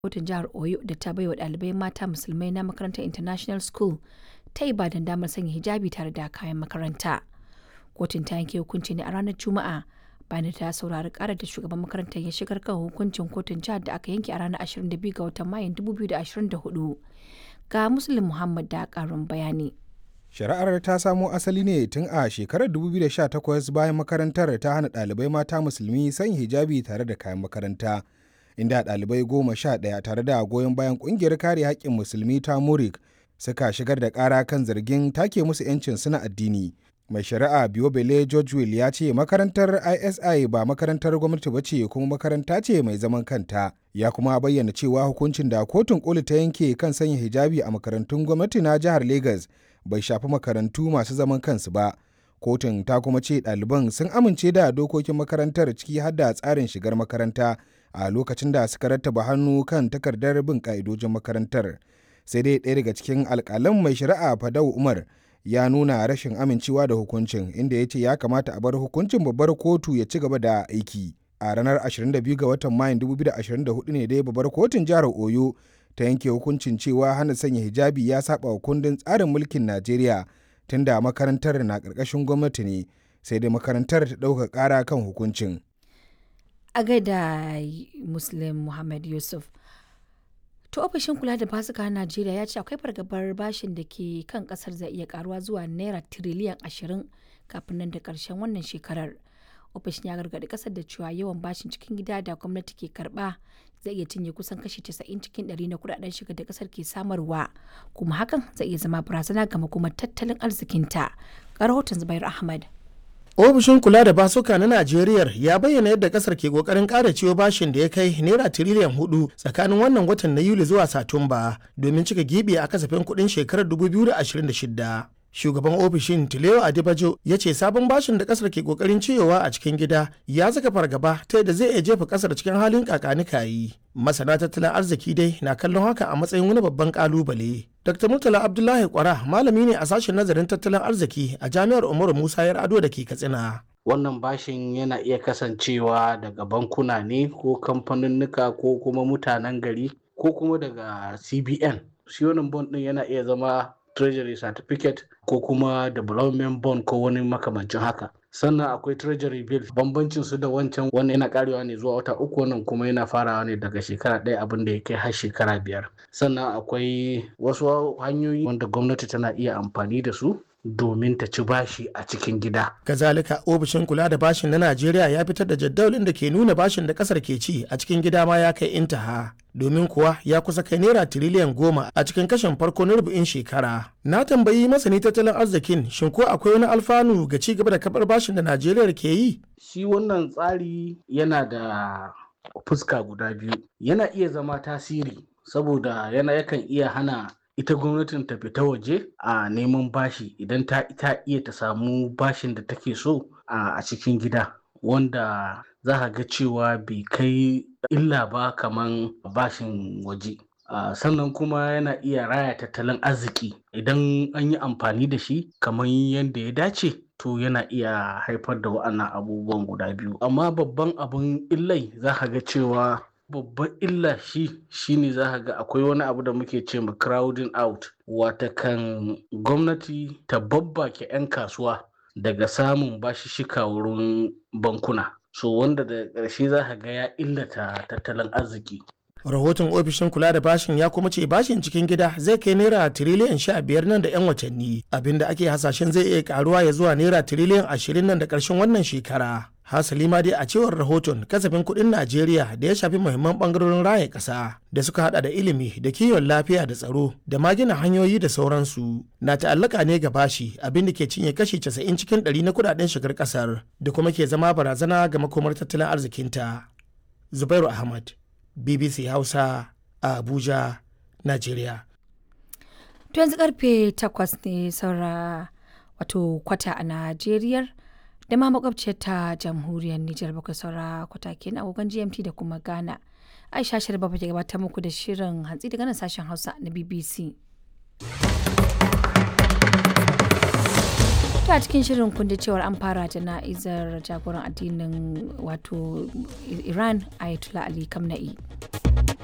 kotun jihar Oyo da ta baiwa ɗalibai mata musulmai na makarantar International School ta Ibadan damar sanya hijabi tare da kayan makaranta. Kotun ta yanke hukunci ne a ranar Juma'a bayan da ta saurari karar da shugaban makarantar ya shigar kan hukuncin kotun jihar da aka yanke a ranar 22 ga watan Mayun 2024. Ga Muslim Muhammad da ƙarin bayani. Shari'ar ta samo asali ne tun a shekarar 2018 bayan makarantar ta hana ɗalibai mata musulmi sanya hijabi tare da kayan makaranta. Inda ɗalibai goma sha ɗaya tare da goyon bayan ƙungiyar kare haƙƙin musulmi ta Murik suka shigar da ƙara kan zargin take musu 'yancin suna addini. Mai shari'a Biobele George Will ya ce makarantar ISI ba makarantar gwamnati ba ce kuma makaranta ce mai zaman kanta. Ya kuma bayyana cewa hukuncin da kotun koli ta yanke kan sanya hijabi a makarantun gwamnati na jihar Legas bai shafi makarantu masu zaman kansu ba. Kotun ta kuma ce ɗaliban sun amince da dokokin makarantar ciki har da tsarin shigar makaranta a lokacin da suka rattaba hannu kan takardar bin ƙa'idojin makarantar. Sai dai ɗaya daga cikin alƙalan mai shari'a Fadau Umar ya nuna rashin amincewa da hukuncin inda ya ce ya kamata a bar hukuncin babbar kotu ya ci gaba da aiki. A ranar 22 ga watan Mayun 2024 ne dai babbar kotun jihar Oyo ta yanke hukuncin cewa hana sanya hijabi ya saba wa kundin tsarin mulkin Najeriya tunda makarantar na ƙarƙashin gwamnati ne sai dai makarantar ta ɗauka ƙara kan hukuncin. A gaida Muslim Muhammad Yusuf. To ofishin kula da fasuka na Najeriya ya ce akwai fargabar bashin da ke kan kasar zai iya karuwa zuwa naira tiriliyan ashirin kafin nan da karshen wannan shekarar. Ofishin ya gargaɗi kasar da cewa yawan bashin cikin gida da gwamnati ke karba zai iya cinye kusan kashi 90 cikin 100 na kudaden shiga da kasar ke samarwa kuma hakan zai iya zama barazana ga makomar tattalin arzikinta. Ga rahoton Zubair Ahmad. ofishin kula da basuka na najeriya ya bayyana yadda kasar ke kokarin kara ciwo bashin da ya kai naira tiriliyan hudu tsakanin wannan watan na yuli zuwa satumba domin cika gibi a kasafin kudin shekarar 2026 shugaban ofishin tileo adibajo ya ce sabon bashin da kasar ke kokarin ciyowa a cikin gida ya saka fargaba ta yadda zai iya jefa kasar cikin halin kakanikayi masana tattalin arziki dai na kallon haka a matsayin wani babban kalubale dr murtala abdullahi kwara malami ne a sashen nazarin tattalin arziki a jami'ar umaru musa yar ado da ke katsina wannan bashin yana iya kasancewa daga bankuna ne ko kamfaninnika ko kuma mutanen gari ko kuma daga cbn shi wannan bond din yana iya zama treasury certificate ko kuma development bond ko wani makamancin haka sannan akwai treasury bill bambancin su da wancan wannan yana karewa ne zuwa wata uku wannan kuma yana farawa ne daga shekara ɗaya abin da ya kai har shekara biyar sannan akwai wasu hanyoyi wanda gwamnati tana iya amfani da su domin ta ci bashi a cikin gida. Kazalika ofishin kula da bashin na Najeriya ya fitar da jadawalin da ke nuna bashin da kasar ke ci a cikin gida ma ya kai intaha. Domin kuwa ya kusa kai naira tiriliyan goma a cikin kashin farko na rubu'in shekara. Na tambayi masani tattalin arzikin shin ko akwai wani alfanu ga ci gaba da kabar bashin da Najeriya ke yi? Shi wannan tsari yana da fuska guda biyu. Yana iya zama tasiri saboda yana yakan iya hana ita gwamnatin ta fita waje a neman bashi idan ta ita iya ta samu bashin da take so a cikin gida wanda za ka ga cewa bai kai illa ba kaman bashin waje Uh, sannan kuma yana iya raya tattalin arziki idan an yi amfani da shi kamar yadda ya dace to yana iya haifar da wa'annan abubuwan guda biyu amma babban abun illai za ka ga cewa babban illa shi shine za ka ga akwai wani abu da muke ce ma crowding out watakan gwamnati ta babbake 'yan kasuwa daga samun bashishika wurin bankuna so wanda da ƙarshe za ka ga ya illata tattalin arziki rahoton ofishin kula da bashin ya kuma ce bashin cikin gida zai kai naira tiriliyan sha biyar nan da yan watanni abinda ake hasashen zai iya karuwa ya zuwa naira tiriliyan ashirin nan da ƙarshen wannan shekara hasali ma dai a cewar rahoton kasafin kuɗin najeriya da ya shafi muhimman ɓangarorin raya ƙasa da suka hada da ilimi da kiwon lafiya da tsaro da ma gina hanyoyi da sauransu na ta'allaka ne ga bashi abin da ke cinye kashi 90 cikin 100 na kudaden shigar ƙasar da kuma ke zama barazana ga makomar tattalin arzikinta zubairu ahmad bbc hausa a abuja nigeria to yanzu karfe 8 ne saura wato kwata a najeriya da ma makwabciyar ta jamhuriyar Nijar bakwai saura kwatakin agogon GMT da kuma Ghana. Aisha Sharba ke gabatar muku da shirin hantsi daga nan sashen Hausa na BBC. ta cikin shirin kun cewar an fara jana'izar jagoran addinin wato Iran Ayatollah Ali Kamna'i.